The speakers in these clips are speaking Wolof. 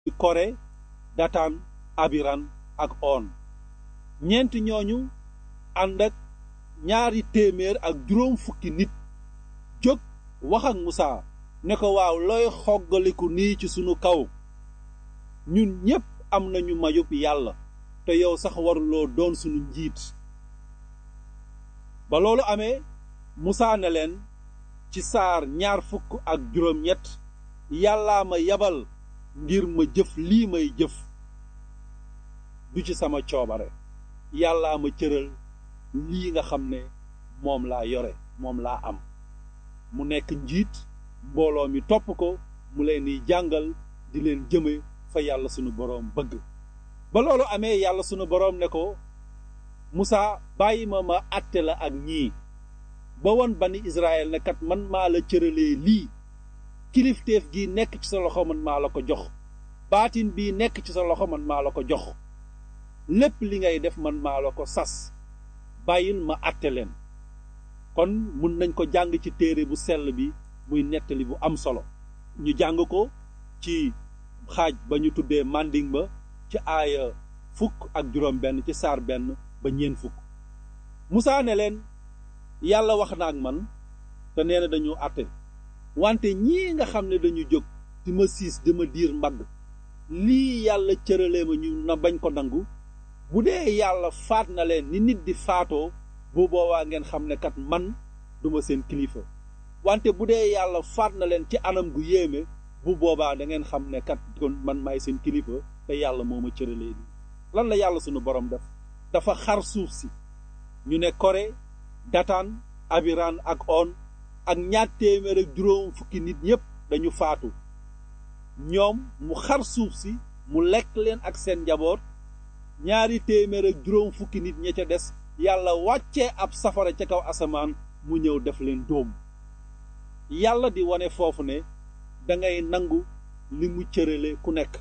kore dataan abiran ak on ñeent ñooñu ànd ak ñaari téeméer ak juróom fukki nit jóg wax ak Musaa ne ko waaw looy xoggaliku nii ci sunu kaw ñun ñépp am nañu mayub yàlla te yow sax waruloo doon sunu njiit ba loolu amee Musaa ne leen ci saar ñaar fukk ak juróom ñett yàllaa ma yabal ngir ma jëf lii may jëf du ci sama coobare yàllaa ma cëral lii nga xam ne moom laa yore moom laa am mu nekk njiit mbooloo mi topp ko mu leen di jàngal di leen jëme fa yàlla sunu boroom bëgg ba loolu amee yàlla sunu boroom ne ko Musaa bàyyi ma ma àtte la ak ñii ba won bani Israël ne kat man maa la cëralee lii kilifteef gi nekk ci sa loxo man maa la ko jox baatin bii nekk ci sa loxo man maa la ko jox lépp li ngay def man maa la ko sas bàyyil ma àtte leen kon mun nañ ko jàng ci téere bu sell bi muy nettali bu am solo ñu jàng ko ci xaaj ba ñu tuddee manding ba ci aaya fukk ak juróom benn ci saar benn ba ñeen fukk Musaa ne leen yàlla wax na ak man te nee na dañu àtte wante ñii nga xam ne dañu jóg di ma siis di ma diir mbagg lii yàlla cëralee ma ñu na bañ ko nangu bu dee yàlla faat na leen ni nit di faatoo bu boobaa ngeen xam ne kat man duma seen kilifa wante bu dee yàlla faat na leen ci anam gu yéeme bu boobaa da ngeen xam ne kat kon man maay seen kilifa te yàlla moo ma cëralee nii lan la yàlla sunu borom def dafa xar suuf si ñu ne kore dataan abiran ak on ak ñaar téeméer ak juróom fukki nit ñépp dañu faatu ñoom mu xar suuf si mu lekk leen ak seen njaboot ñaari téeméer ak juróom fukki nit ña ca des yàlla wàccee ab safara ca kaw asamaan mu ñëw def leen dóom yàlla di wane foofu ne dangay nangu li mu cërale ku nekk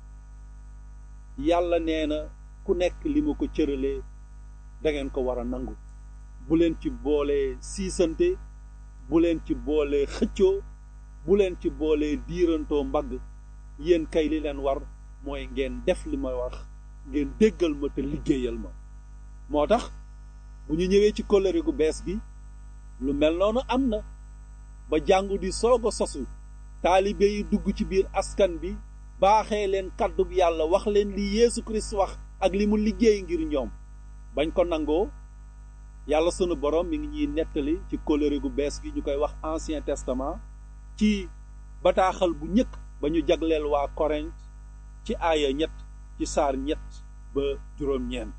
yàlla nee na ku nekk li mu ko cëralee dangeen ko war a nangu bu leen ci boolee siisante bu leen ci boolee xëccoo bu leen ci boolee diirantoo mbagg yéen kay li leen war mooy ngeen def li ma wax ngeen déggal ma te liggéeyal ma moo tax bu ñu ñëwee ci kóllëre gu bees gi lu mel noonu am na ba jàngu di soog a sosu taalibe yi dugg ci biir askan bi baaxee leen kàddug yàlla wax leen li Yeesu Kirist wax ak li mu liggéey ngir ñoom bañ ko nangoo yàlla sunu borom mi ngi ñuy nettali ci kóllëre gu bees gi ñu koy wax ancien testament ci bataaxal bu ñëkk ba ñu jagleel waa Korint ci aaya ñett ci saar ñett ba juróom-ñeent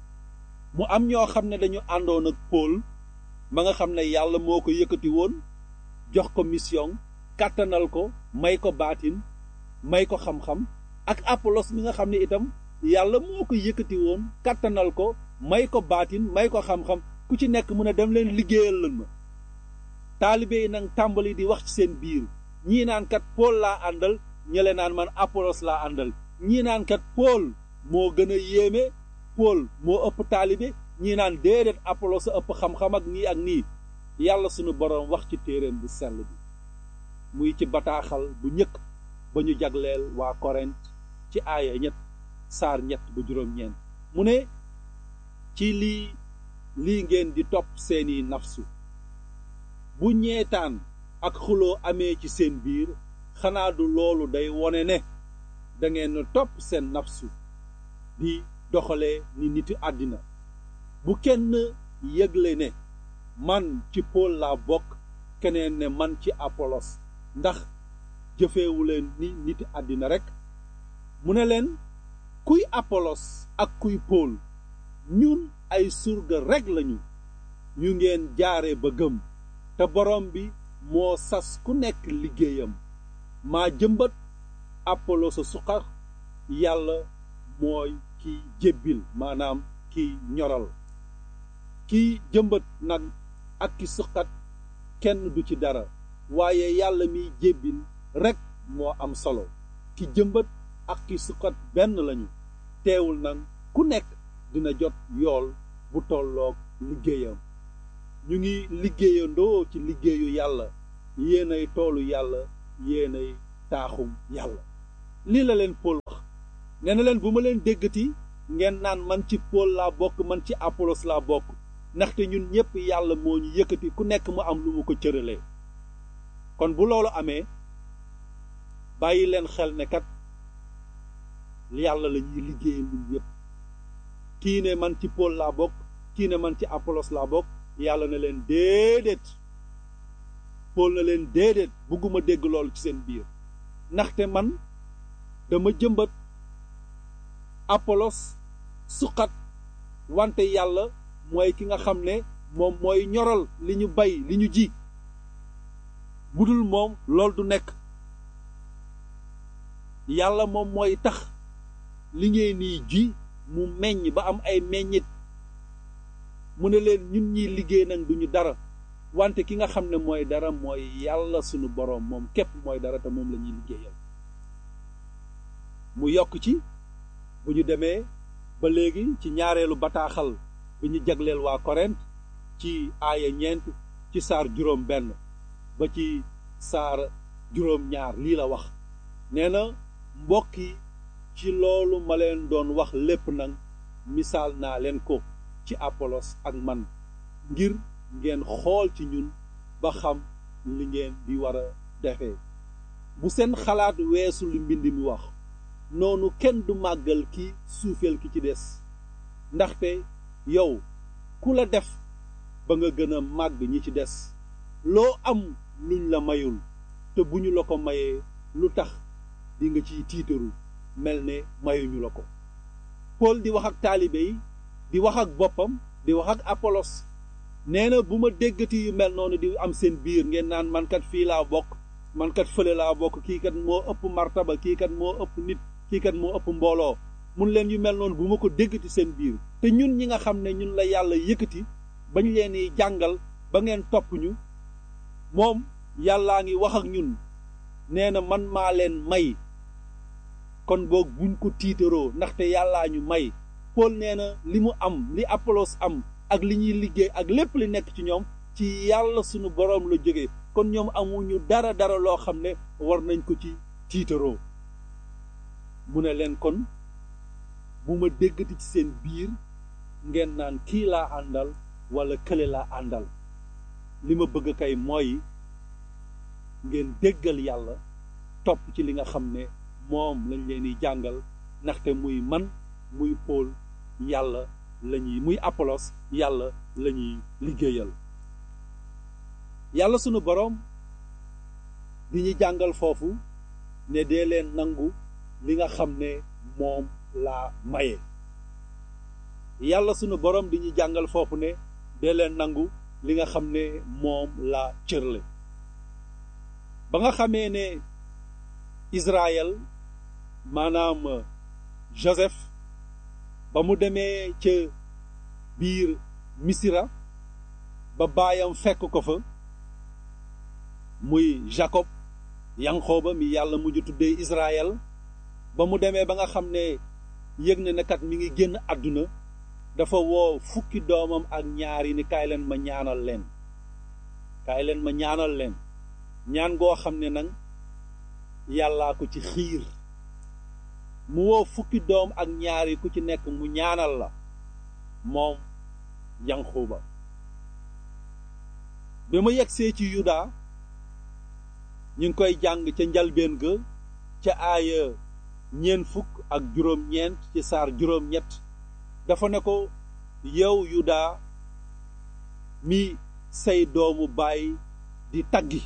mu am ñoo xam ne dañu àndoon ak Paul ma nga xam ne yàlla moo ko yëkkati woon jox ko mission kàttanal ko may ko baatin may ko xam-xam ak Apollos mi nga xam ne itam yàlla moo ko yëkkati woon kàttanal ko may ko baatin may ko xam-xam ku ci nekk mu ne dem leen liggéeyal lan ma taalibe yi nag tàmbali di wax ci seen biir ñii naan kat Paul laa àndal ñële naan man Apollos laa àndal ñii naan kat Paul moo gën a yéeme Paul moo ëpp taalibe ñii naan déedéet Apollos a ëpp xam-xam ak nii ak nii yàlla sunu boroom wax ci téereem bu sell bi muy ci bataaxal bu ñëkk ba ñu jagleel waa Korint ci aaya ñett saar ñett ba juróom-ñeent mu ne ci lii lii ngeen di topp seeni nafsu bu ñeetaan ak xuloo amee ci seen biir xanaa du loolu day wone ne dangeen topp seen nafsu di doxalee ni niti àddina bu kenn yëgle ne man ci Paul laa bokk keneen ne man ci Apollos ndax jëfeewuleen ni niti àddina rekk mu ne leen kuy Apollos ak kuy Paul ñun ay surga rekk lañu ñu ngeen jaare ba gëm te borom bi moo sas ku nekk liggéeyam maa jëmbat Apollos a suqar yàlla mooy kiy jébbil maanaam kiy ñoral kiy jëmbat nag ak ki suqat kenn du ci dara waaye yàlla miy jébbil rekk moo am solo ki jëmbat ak ki suqat benn lañu teewul nag ku nekk dina jot yool bu tolloog liggéeyam ñu ngi liggéeyandoo ci liggéeyu yàlla yéenay toolu yàlla yéenay taaxum yàlla lii la leen Paul wax nee na leen bu ma leen déggati ngeen naan man ci Paul laa bokk man ci Apollos laa bokk ndaxte ñun ñëpp yàlla moo ñu yëkkati ku nekk mu am lu mu ko cëralee kon bu loolu amee bàyyi leen xel ne kat yàlla la ñuy liggéeyal ñun ñëpp kii ne man ci Paul laa bokk kii ne man ci Apollos laa bokk yàlla na leen déedéet Paul na leen déedéet bugguma dégg loolu ci seen biir ndaxte man dama jëmbat Apollos suqat wante yàlla mooy ki nga xam ne moom mooy ñoral li ñu bay li ñu ji budul moom loolu du nekk yàlla moom mooy tax li ngeen nii ji mu meññ ba am ay meññit mu ne leen ñun ñiy liggéey nag duñu dara wante ki nga xam ne mooy dara mooy yàlla sunu boroom moom képp mooy dara te moom la ñuy liggéeyal mu yokk ci bu ñu demee ba léegi ci ñaareelu bataaxal bi ñu jagleel waa Korent ci aaya ñeent ci saar juróom benn ba ci saar juróom ñaar lii la wax nee na mbokk yi ci loolu ma leen doon wax lépp nag misaal naa leen ko ci Apolos ak man ngir ngeen xool ci ñun ba xam li ngeen di war a defee bu seen xalaat weesu li mbind mi wax noonu kenn du màggal ki suufeel ki ci des ndaxte yow ku la def ba nga gën a màgg ñi ci des loo am luñ la mayul te bu ñu la ko mayee lu tax di nga ciy tiitaru mel ne mayuñu la ko Paul di wax ak taalibe yi di wax ak boppam di wax ak Apolos nee na bu ma déggati yu mel noonu di am seen biir ngeen naan man kat fii laa bokk man kat fële laa bokk kii kat moo ëpp martaba kii kat moo ëpp nit kii kat moo ëpp mbooloo mun leen yu mel noonu bu ma ko déggati seen biir te ñun ñi nga xam ne ñun la yàlla yëkkati bañ leen di jàngal ba ngeen topp ñu moom yàllaa ngi wax ak ñun nee na man maa leen may kon boog buñ ko tiitaroo ndaxte yàllaa ñu may Paul nee na li mu am li Apollos am ak li ñuy liggéey ak lépp li nekk ci ñoom ci yàlla sunu boroom la jóge kon ñoom amuñu dara dara loo xam ne war nañ ko ci tiitaroo mu ne leen kon bu ma déggati ci seen biir ngeen naan kii laa àndal walla kële laa àndal li ma bëgg kay mooy ngeen déggal yàlla topp ci li nga xam ne moom lañ leen di jàngal ndaxte muy man muy Paul yàlla lañuy muy Apollos yàlla lañuy liggéeyal yàlla sunu boroom di ñu jàngal foofu ne dee leen nangu li nga xam ne moom laa maye yàlla sunu boroom di ñu jàngal foofu ne dee leen nangu li nga xam ne moom laa cërle ba nga xamee ne Israël maanaam Joseph ba mu demee ca biir Misira ba baayam fekk ko fa muy Jacob Yanqooba mi yàlla mujj tuddee Israël ba mu demee ba nga xam ne yëg na ne kat mi ngi génn àdduna dafa woo fukki doomam ak ñaar yi ni kaay leen ma ñaanal leen kaay leen ma ñaanal leen ñaan goo xam ne nag yàllaa ko ci xiir mu woo fukki doom ak ñaar yi ku ci nekk mu ñaanal la moom Yanquba bi ma yegsee ci Yuda ñu ngi koy jàng ca njalbeen ga ca aaya ñeent fukk ak juróom-ñeent ci saar juróom-ñett dafa ne ko yow Yuda mi say doomu baay di taggi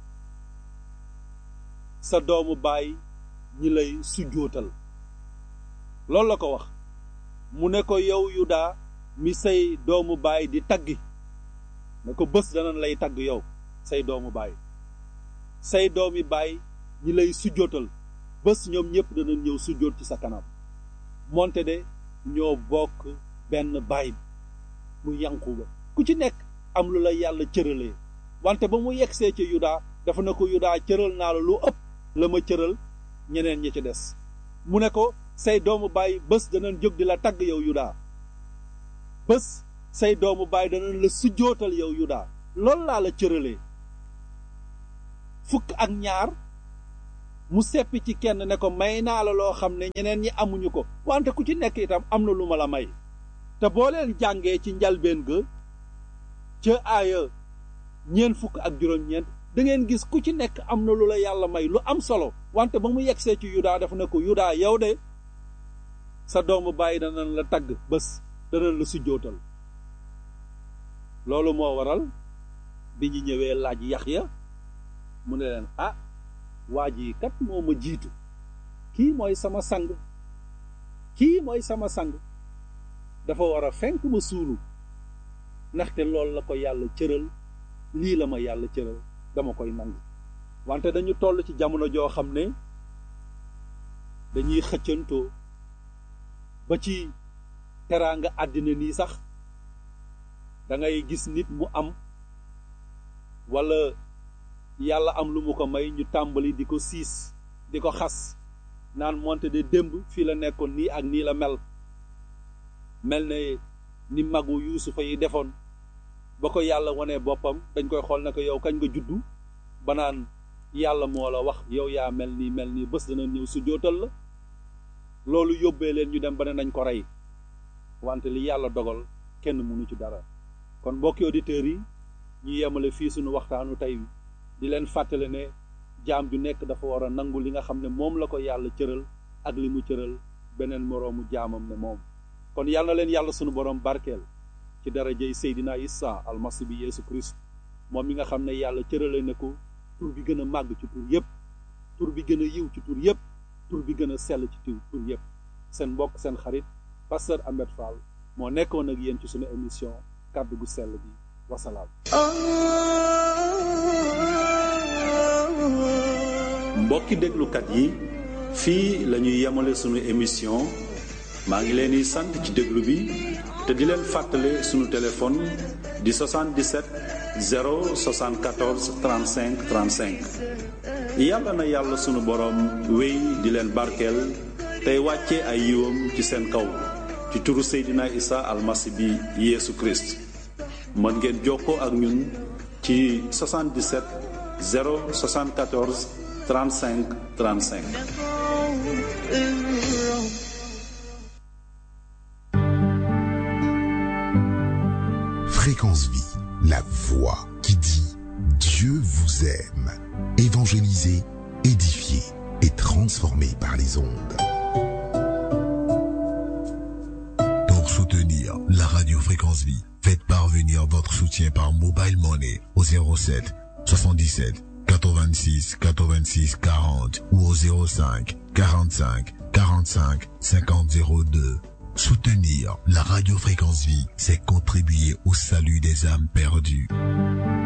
sa doomu baay ñi lay sujjootal loolu la ko wax mu ne ko yow Yuda mi say doomu baay di taggi ne ko bés danañ lay tagg yow say doomu baay say doomi baay ñi lay sujjootal bés ñoom ñëpp danañ ñëw sujjoot ci sa kanam moonte de ñoo bokk benn baay mu Yanquba ku ci nekk am lu la yàlla cëralee wante ba mu yegsee ci Yuda dafa ne ko Yuda cëral naa la lu ëpp la ma cëral ñeneen ñi ci des mu ne ko say doomu baay bés danañ jóg di la tagg yow Yuda bés say doomu baay danañ la sujjootal yow Yuda loolu laa la cëralee fukk ak ñaar mu seppi ci kenn ne ko may naa la loo xam ne ñeneen ñi amuñu ko wante ku ci nekk itam am na lu ma la may te boo leen jàngee ci njalbeen ga ca aaya ñeent fukk ak juróom-ñeent da ngeen gis ku ci nekk am na lu la yàlla may lu am solo wante ba mu yegsee ci yudaa dafa ne ko yudaa yow de sa doomu bàyyi danañ la tagg bés danañ la sujjootal loolu moo waral bi ñu ñëwee laaj Yaxya mu ne leen ah waa ji kat moo ma jiitu kii mooy sama sang kii mooy sama sang dafa war a fenk ma suulu ndaxte loolu la ko yàlla cëral lii la ma yàlla cëral dama koy nangu wante dañu toll ci jamono joo xam ne dañuy xëccantoo ba ci teraanga àddina nii sax da ngay gis nit mu am walla yàlla am lu mu ko may ñu tàmbali di ko siis di ko xas naan moonte de démb fii la nekkoon nii ak nii la mel mel ne ni magu yuusufa yi defoon ba ko yàlla wanee boppam dañ koy xool ne ko yow kañ nga juddu ba naan yàlla moo la wax yow yaa mel nii mel nii bés dana ñëw su jootal la loolu yóbbee leen ñu dem ba ne nañ ko rey wante li yàlla dogal kenn mënu ci dara kon mbokki auditeurs yi ñu yemale fii suñu waxtaanu tey di leen fàttale ne jaam ju nekk dafa war a nangu li nga xam ne moom la ko yàlla cëral ak li mu cëral beneen moroomu jaamam ne moom kon yàlla na leen yàlla sunu borom barkeel ci darajey Seydina Isa almasi bi Yeesu Christ moom mi nga xam ne yàlla cërale ne ko tur bi gën a màgg ci tur yépp tur bi gën a yiw ci tur yépp tur bi gën a sell ci tur tur yépp seen mbokk seen xarit pasteur Ahmed Fall moo nekkoon ak yéen ci sunu émission kàddu gu sell bi wasalaam mbokki déglukat yi fii la ñuy yemale sunu émission maa ngi leen di sant ci déglu bi te di leen fàttale sunu téléphone di 77 074 35 35 yàlla na yàlla sunu boroom wéy di leen barkeel tey wàcce ay yiwam ci seen kaw ci turu Seydina Isa almasi bi Yeesu Christ mën ngeen jokkoo ak ñun ci 77 074 35 35 Fréquence Vie, la voix qui dit Dieu vous aime. Évangélisé, édifié et transformé par les ondes. Pour soutenir la radio Fréquence Vie, faites parvenir votre soutien par Mobile Money au 07 77 86 86 40 ou au 05 45 45 50 02. Soutenir la radio Fréquence Vie, c'est contribuer au salut des âmes perdues.